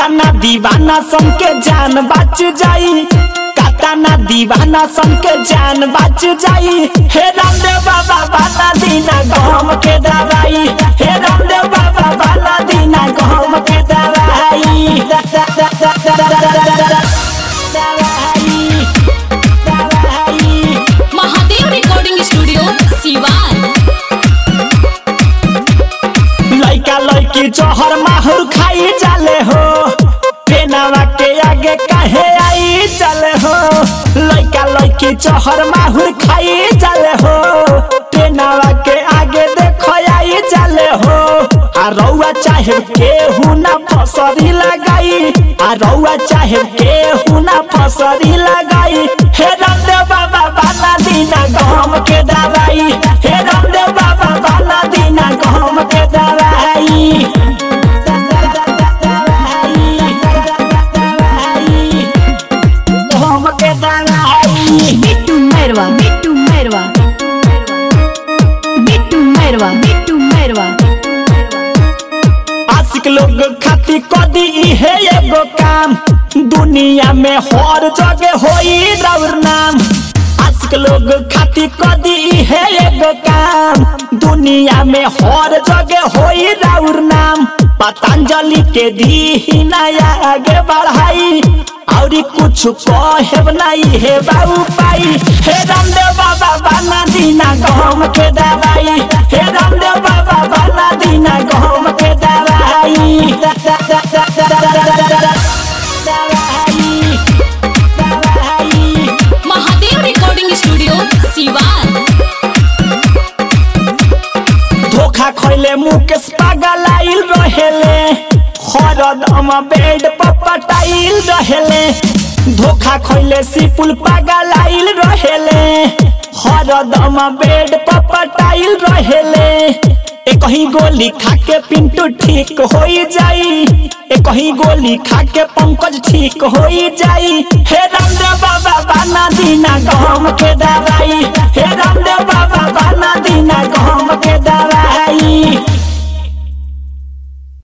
काताना दीवाना सन के जान बच जाई काताना दीवाना सन के जान बच जाई हे रामदेव बाबा बाला दीना गम के दवाई हे रामदेव बाबा बाला दीना गम के दवाई दा- दा- दा- दा- दा- दा- दा- दा- दा- दा- दवाई दवाई महादेव रिकॉर्डिंग स्टूडियो सिवान लइका लइकी जहर माहुर खाई जाले हो पेनावा के आगे काहे आई चले हो लइका लइकी जहर माहुर खाई जाले हो पेनावा के आगे देखो आई जाले हो आ रउआ चाहे केहू ना फसरी लगाई आ रउआ चाहे केहू ना फसरी लगाई हे रामदेव बाबा बाला दीना गम के दवाई हे रामदेव बाबा बाला दीना गम के दवाई गम के दवाई बिट्टू मैरवा बिट्टू मैरवा बिट्टू मैरवा बिट्टू मैरवा आशिक लोग खाती कदी इहे एगो काम दुनिया में हर जगह होई राउर नाम आशिक लोग खाती कदी इहे एगो काम दुनिया में हर जगह होई राउर नाम पतंजलि के दी नया आगे बढ़ाई औरी कुछ कहब नहीं हे बाबू पाई हे रामदेव बाबा बाना दीना गम के दवाई हे रामदेव बाबा बाना दीना गम के दवाई दा- दा- दा- दा- दा- दा- दा- दा- दा- दा- दवाई दवाई महादेव रिकॉर्डिंग स्टूडियो सिवान धोखा खैले मुकेश पागल आइल रहेले हरदम बेड पर पटाइल रहेले धोखा खैले सिपुल पागल आइल रहेले हरदम बेड पर पटाइल रहेले एक ही गोली खा के पिंटू ठीक हो जाई एक ही गोली खा के पंकज ठीक हो जाई हे रामदेव बाबा बाना दीना गम के दवाई हे रामदेव बाबा